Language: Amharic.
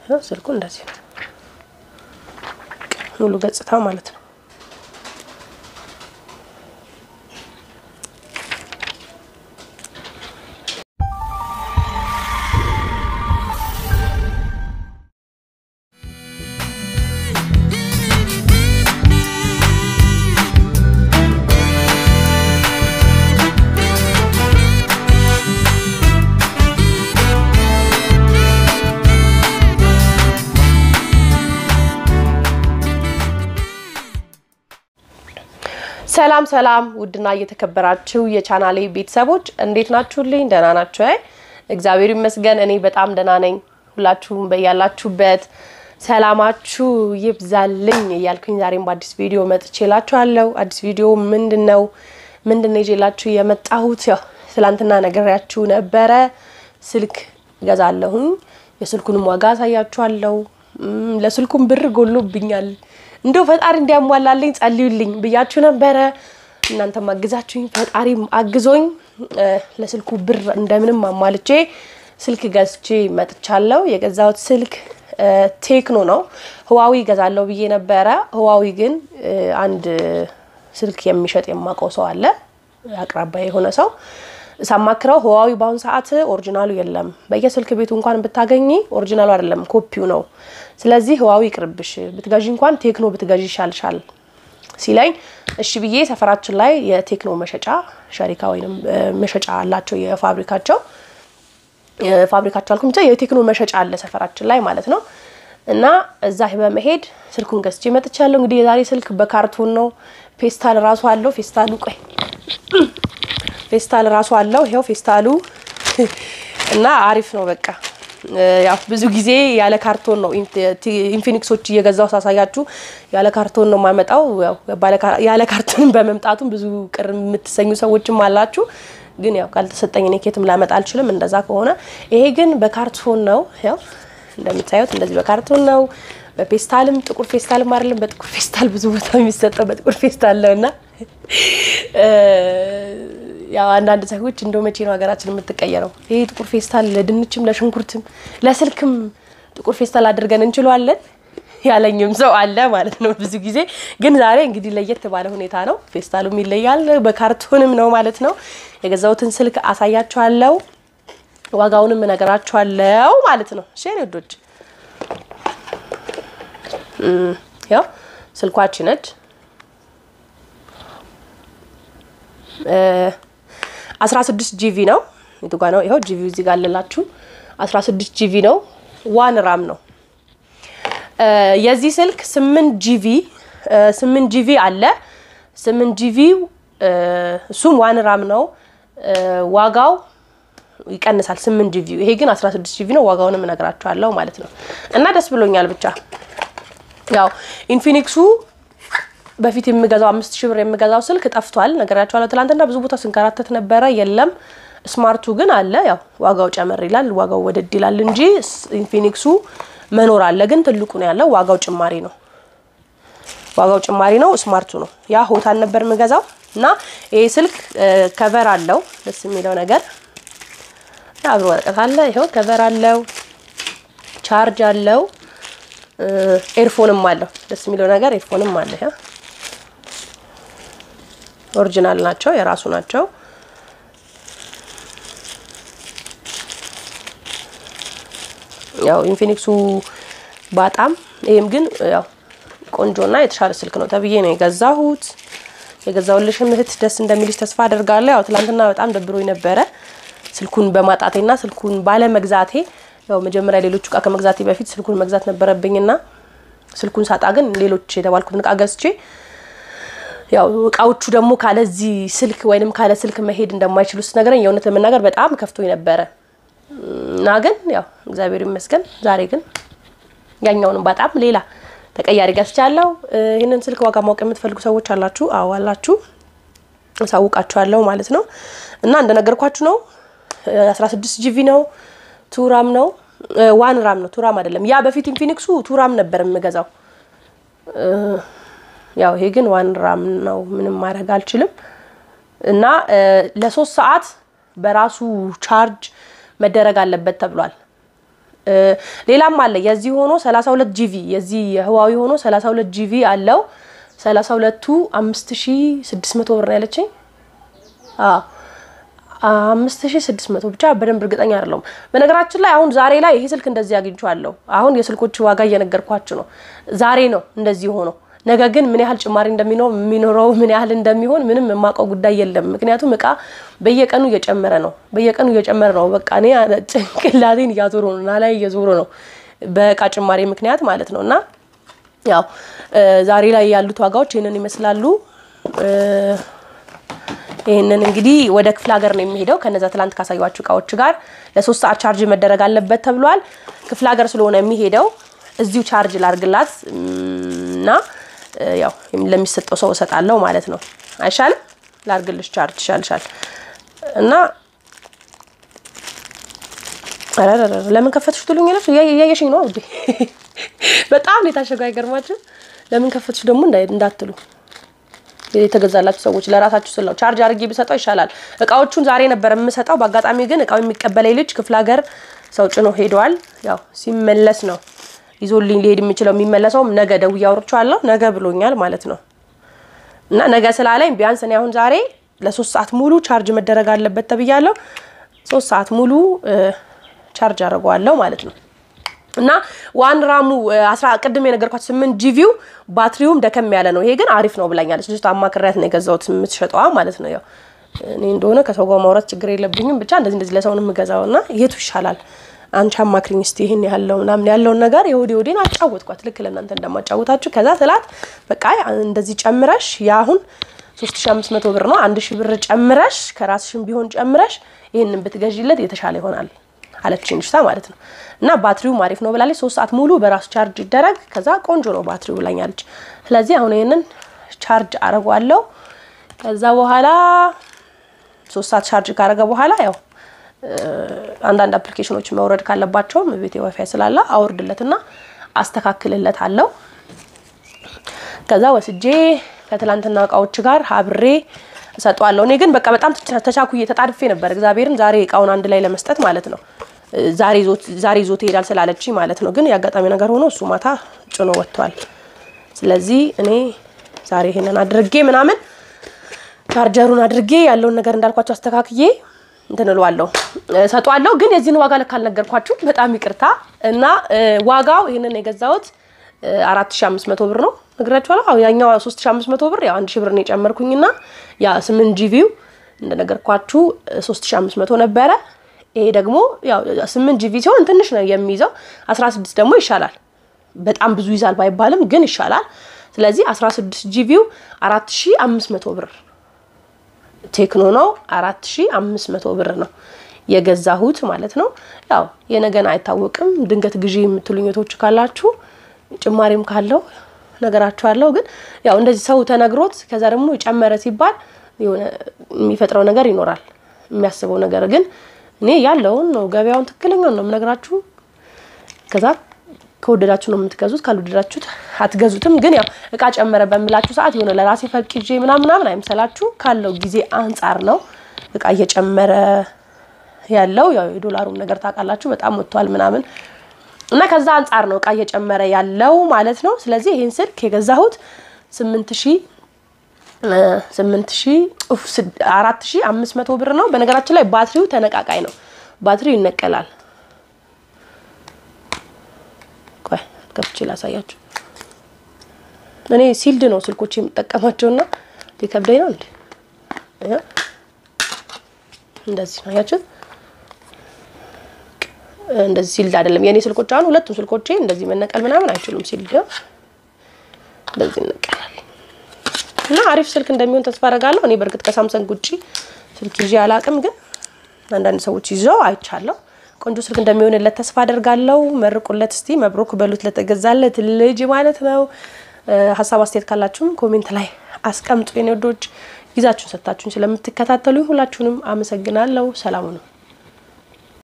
ስልኩ እንደዚህ ነው ሙሉ ገጽታው ማለት ነው። ሰላም ሰላም ውድና እየተከበራችሁ የቻናሌ ቤተሰቦች እንዴት ናችሁልኝ? ደህና ናችሁ? እግዚአብሔር ይመስገን እኔ በጣም ደህና ነኝ። ሁላችሁም በያላችሁበት ሰላማችሁ ይብዛልኝ እያልኩኝ ዛሬም በአዲስ ቪዲዮ መጥቼላችኋለሁ። አዲስ ቪዲዮ ምንድን ነው ምንድን ነው ይዤላችሁ የመጣሁት? ያው ትላንትና ነግሬያችሁ ነበረ። ስልክ እገዛለሁኝ የስልኩንም ዋጋ አሳያችኋለሁ። ለስልኩም ብር ጎሎብኛል እንደው ፈጣሪ እንዲያሟላልኝ ጸልዩልኝ ብያችሁ ነበረ። እናንተም አግዛችሁኝ ፈጣሪም አግዞኝ ለስልኩ ብር እንደምንም አሟልቼ ስልክ ገዝቼ መጥቻለሁ። የገዛሁት ስልክ ቴክኖ ነው። ህዋዊ ገዛለሁ ብዬ ነበረ። ህዋዊ ግን አንድ ስልክ የሚሸጥ የማውቀው ሰው አለ፣ አቅራቢያ የሆነ ሰው ሳማክረው ህዋዊ በአሁኑ ሰዓት ኦሪጂናሉ የለም። በየስልክ ቤቱ እንኳን ብታገኝ ኦሪጂናሉ አይደለም ኮፒው ነው። ስለዚህ ህዋዊ ይቅርብሽ፣ ብትገዢ እንኳን ቴክኖ ብትገዢ ይሻልሻል ሲለኝ እሺ ብዬ ሰፈራችን ላይ የቴክኖ መሸጫ ሸሪካ ወይም መሸጫ አላቸው የፋብሪካቸው ፋብሪካቸው አልኩም ብቻ የቴክኖ መሸጫ አለ ሰፈራችን ላይ ማለት ነው። እና እዛ በመሄድ ስልኩን ገዝቼ መጥቻለሁ። እንግዲህ የዛሬ ስልክ በካርቶን ነው። ፌስታል ራሱ አለው። ፌስታሉ ቆይ ፌስታል ራሱ አለው። ይኸው ፌስታሉ እና አሪፍ ነው። በቃ ያው ብዙ ጊዜ ያለ ካርቶን ነው ኢንፊኒክሶች እየገዛው ሳሳያችሁ ያለ ካርቶን ነው የማመጣው። ያለ ካርቶን በመምጣቱም ብዙ ቅር የምትሰኙ ሰዎችም አላችሁ። ግን ያው ካልተሰጠኝ እኔ ኬትም ላመጣ አልችልም። እንደዛ ከሆነ ይሄ ግን በካርቶን ነው። ያው እንደምታዩት እንደዚህ በካርቶን ነው። በፌስታልም ጥቁር ፌስታልም አይደለም፣ በጥቁር ፌስታል ብዙ ቦታ የሚሰጠው በጥቁር ፌስታል ነው እና ያው አንዳንድ ሰዎች እንደው መቼ ነው ሀገራችን የምትቀየረው? ይሄ ጥቁር ፌስታል ለድንችም ለሽንኩርትም ለስልክም ጥቁር ፌስታል አድርገን እንችለዋለን ያለኝም ሰው አለ ማለት ነው። ብዙ ጊዜ ግን ዛሬ እንግዲህ ለየት ባለ ሁኔታ ነው። ፌስታሉም ይለያል፣ በካርቶንም ነው ማለት ነው። የገዛሁትን ስልክ አሳያችኋለሁ፣ ዋጋውንም እነግራችኋለሁ ማለት ነው። እሺ ወዶች ያው ስልኳች ነች አስራ ስድስት ጂቪ ነው። የቱ ጋ ነው? ይኸው ጂቪ እዚህ ጋር አለላችሁ። አስራ ስድስት ጂቪ ነው። ዋን ራም ነው። የዚህ ስልክ ስምንት ጂቪ ስምንት ጂቪ አለ። ስምንት ጂቪ እሱም ዋን ራም ነው። ዋጋው ይቀንሳል። ስምንት ጂቪ ይሄ ግን አስራ ስድስት ጂቪ ነው። ዋጋውንም እነግራችኋለሁ ማለት ነው። እና ደስ ብሎኛል ብቻ ያው ኢንፊኒክሱ በፊት የምገዛው አምስት ሺህ ብር የምገዛው ስልክ ጠፍቷል። ነገራችኋለሁ። ትላንትና ብዙ ቦታ ስንከራተት ነበረ፣ የለም። ስማርቱ ግን አለ። ያው ዋጋው ጨመር ይላል፣ ዋጋው ወደድ ይላል እንጂ ኢንፊኒክሱ መኖር አለ። ግን ትልቁ ነው ያለው፣ ዋጋው ጭማሪ ነው። ዋጋው ጭማሪ ነው። ስማርቱ ነው። ያ ሆታን ነበር የምገዛው እና ይሄ ስልክ ከቨር አለው። ደስ የሚለው ነገር አብሮ ወረቀት አለ። ይኸው ከቨር አለው፣ ቻርጅ አለው፣ ኤርፎንም አለው። ደስ የሚለው ነገር ኤርፎንም አለ። ኦሪጂናል ናቸው፣ የራሱ ናቸው። ያው ኢንፊኒክሱ በጣም ይሄም ግን ያው ቆንጆና የተሻለ ስልክ ነው ተብዬ ነው የገዛሁት። የገዛሁልሽም እህት ደስ እንደሚልሽ ተስፋ አደርጋለሁ። ያው ትላንትና በጣም ደብሮኝ ነበረ ስልኩን በማጣቴና ስልኩን ባለመግዛቴ። ያው መጀመሪያ ሌሎቹ እቃ ከመግዛቴ በፊት ስልኩን መግዛት ነበረብኝና ስልኩን ሳጣ ግን ሌሎች የተባልኩትን እቃ ገዝቼ ያው እቃዎቹ ደግሞ ካለዚህ ስልክ ወይንም ካለ ስልክ መሄድ እንደማይችሉ ስትነግረኝ የእውነት ለመናገር በጣም ከፍቶኝ ነበረ እና ግን ያው እግዚአብሔር ይመስገን ዛሬ ግን ያኛውንም በጣም ሌላ ተቀያሪ ገዝቻለሁ። ይህንን ስልክ ዋጋ ማወቅ የምትፈልጉ ሰዎች አላችሁ? አዎ አላችሁ፣ አሳውቃችኋለሁ ማለት ነው። እና እንደነገርኳችሁ ነው 16 ጂቪ ነው፣ ቱራም ነው፣ ዋን ራም ነው፣ ቱራም አይደለም። ያ በፊት ኢንፊኒክሱ ቱራም ነበር የምገዛው ያው ይሄ ግን ዋን ራም ነው። ምንም ማድረግ አልችልም። እና ለሶስት ሰዓት በራሱ ቻርጅ መደረግ አለበት ተብሏል። ሌላም አለ የዚህ ሆኖ 32 ጂቪ የዚህ የህዋዊ ሆኖ 32 ጂቪ አለው። 32ቱ 5600 ብር ነው ያለችኝ። አዎ አምስት ሺ ስድስት መቶ ብቻ በደንብ እርግጠኛ አይደለሁም። በነገራችን ላይ አሁን ዛሬ ላይ ይሄ ስልክ እንደዚህ አግኝቼዋለሁ። አሁን የስልኮች ዋጋ እየነገርኳችሁ ነው። ዛሬ ነው እንደዚህ ሆነው። ነገ ግን ምን ያህል ጭማሪ እንደሚኖር የሚኖረው ምን ያህል እንደሚሆን ምንም የማውቀው ጉዳይ የለም። ምክንያቱም እቃ በየቀኑ እየጨመረ ነው፣ በየቀኑ እየጨመረ ነው። በቃ እኔ ጭንቅላቴን እያዞሩ ነው እና ላይ እየዞሩ ነው በእቃ ጭማሪ ምክንያት ማለት ነው። እና ያው ዛሬ ላይ ያሉት ዋጋዎች ይህንን ይመስላሉ። ይህንን እንግዲህ ወደ ክፍለ ሀገር ነው የሚሄደው ከነዛ ትላንት ካሳዩችሁ እቃዎች ጋር ለሶስት ሰዓት ቻርጅ መደረግ አለበት ተብሏል። ክፍለ ሀገር ስለሆነ የሚሄደው እዚሁ ቻርጅ ላርግላት እና ያው ለሚሰጠው ሰው እሰጣለሁ ማለት ነው። አይሻልም? ላርግልሽ ቻርጅ ይሻልሻል። እና ለምን ከፈትሽ ትሉኛለች። እያየሽኝ ነው ውዴ። በጣም የታሸገው አይገርማችሁ? ለምን ከፈትሽ ደግሞ እንዳትሉ የተገዛላችሁ ሰዎች ለራሳችሁ ስል ነው ቻርጅ አድርጌ ብሰጠው ይሻላል። እቃዎቹን ዛሬ ነበር የምሰጠው። በአጋጣሚ ግን እቃው የሚቀበለኝ ልጅ ክፍለ ሀገር ሰው ጭኖ ሄደዋል። ያው ሲመለስ ነው ይዞልኝ ሊሄድ የሚችለው። የሚመለሰውም ነገ ደውዬ አውርቼዋለሁ። ነገ ብሎኛል ማለት ነው። እና ነገ ስላለኝ ቢያንስ እኔ አሁን ዛሬ ለሶስት ሰዓት ሙሉ ቻርጅ መደረግ አለበት ተብያለሁ። ሶስት ሰዓት ሙሉ ቻርጅ አድርገዋለሁ ማለት ነው። እና ዋን ራሙ አስራ ቅድም የነገርኳት ስምንት ጂቪው ባትሪውም ደከም ያለ ነው። ይሄ ግን አሪፍ ነው ብላኛለች። ልጅቷ አማክሪያት ነው የገዛሁት የምትሸጠዋ ማለት ነው። ያው እኔ እንደሆነ ከሰው ጋር ማውራት ችግር የለብኝም። ብቻ እንደዚህ እንደዚህ ለሰውን የምገዛው እና የቱ ይሻላል አንቺ አማክሪኝ እስቲ ይህን ያለው ምናምን ያለውን ነገር የወዴ ወዴን አጫወትኳት። ልክ ለእናንተ እንደማጫወታችሁ ከዛ ትላት በቃ እንደዚህ ጨምረሽ የአሁን ሶስት ሺ አምስት መቶ ብር ነው አንድ ሺ ብር ጨምረሽ ከራስሽም ቢሆን ጨምረሽ ይህንን ብትገዢለት የተሻለ ይሆናል አለችኝ ልጅቷ ማለት ነው። እና ባትሪውም አሪፍ ነው ብላለች። ሶስት ሰዓት ሙሉ በራሱ ቻርጅ ይደረግ ከዛ ቆንጆ ነው ባትሪው ብላኛለች። ስለዚህ አሁን ይህንን ቻርጅ አረጓለሁ። ከዛ በኋላ ሶስት ሰዓት ቻርጅ ካረገ በኋላ ያው አንዳንድ አፕሊኬሽኖች መውረድ ካለባቸውም ቤቴ ዋይፋይ ስላለ አውርድለትና አስተካክልለት አለው። ከዛ ወስጄ ከትላንትና እቃዎች ጋር አብሬ እሰጠዋለሁ። እኔ ግን በቃ በጣም ተቻኩዬ ተጣድፌ ነበር እግዚአብሔርን ዛሬ እቃውን አንድ ላይ ለመስጠት ማለት ነው። ዛሬ ይዞት ይሄዳል ስላለች ማለት ነው። ግን የአጋጣሚ ነገር ሆኖ እሱ ማታ ጭኖ ወጥቷል። ስለዚህ እኔ ዛሬ ይሄንን አድርጌ ምናምን ቻርጀሩን አድርጌ ያለውን ነገር እንዳልኳቸው አስተካክዬ እንትን እለዋለሁ እሰጠዋለሁ። ግን የዚህን ዋጋ ልክ አልነገርኳችሁ፣ በጣም ይቅርታ እና ዋጋው ይህንን የገዛሁት አራት ሺ አምስት መቶ ብር ነው ነግራችኋለሁ። አዎ ያኛው ሶስት ሺ አምስት መቶ ብር ያው አንድ ሺ ብር ነው የጨመርኩኝና ያ ስምንት ጂቪው እንደነገርኳችሁ ሶስት ሺ አምስት መቶ ነበረ። ይሄ ደግሞ ያው ስምንት ጂቪ ሲሆን ትንሽ ነው የሚይዘው። አስራ ስድስት ደግሞ ይሻላል። በጣም ብዙ ይዛል ባይባልም ግን ይሻላል። ስለዚህ አስራ ስድስት ጂቪው አራት ሺ አምስት መቶ ብር ቴክኖ ነው። አራት ሺ አምስት መቶ ብር ነው የገዛሁት ማለት ነው። ያው የነገን አይታወቅም። ድንገት ግዢ የምትሉኝ እህቶች ካላችሁ ጭማሪም ካለው ነገራችኋለሁ። ግን ያው እንደዚህ ሰው ተነግሮት ከዛ ደግሞ ጨመረ ሲባል የሆነ የሚፈጥረው ነገር ይኖራል የሚያስበው ነገር ግን እኔ ያለውን ነው ገበያውን ትክክለኛውን ነው የምነግራችሁ። ከዛ ከወደዳችሁ ነው የምትገዙት፣ ካልወደዳችሁት አትገዙትም። ግን ያው እቃ ጨመረ በምላችሁ ሰዓት የሆነ ለራሴ ፈቅጄ ምናምን ምናምን አይምሰላችሁ። ካለው ጊዜ አንጻር ነው እቃ እየጨመረ ያለው። ያው የዶላሩም ነገር ታውቃላችሁ በጣም ወጥቷል ምናምን እና ከዛ አንጻር ነው እቃ እየጨመረ ያለው ማለት ነው። ስለዚህ ይህን ስልክ የገዛሁት ስምንት ሺ ስምንት ሺ አራት ሺ አምስት መቶ ብር ነው። በነገራችን ላይ ባትሪው ተነቃቃይ ነው። ባትሪው ይነቀላል። ቆይ ከፍቼ ላሳያችሁ። እኔ ሲልድ ነው ስልኮች የምጠቀማቸውና ሊከብደኝ ነው እንዴ? እንደዚህ ነው ያችሁት። እንደዚህ ሲልድ አይደለም የእኔ ስልኮች። አሁን ሁለቱም ስልኮቼ እንደዚህ መነቀል ምናምን አይችሉም። ሲልድ ነው እንደዚህ ይነቀላል። እና አሪፍ ስልክ እንደሚሆን ተስፋ አደርጋለሁ። እኔ በእርግጥ ከሳምሰንግ ውጪ ስልክ ይዤ አላቅም፣ ግን አንዳንድ ሰዎች ይዘው አይቻለሁ። ቆንጆ ስልክ እንደሚሆንለት ተስፋ አደርጋለሁ። መርቁለት እስቲ፣ መብሩክ በሉት ለተገዛለት ልጅ ማለት ነው። ሀሳብ አስተያየት ካላችሁም ኮሜንት ላይ አስቀምጡ። የኔ ወዶች ጊዜያችሁን ሰጥታችሁን ስለምትከታተሉኝ ሁላችሁንም አመሰግናለሁ። ሰላሙ ነው።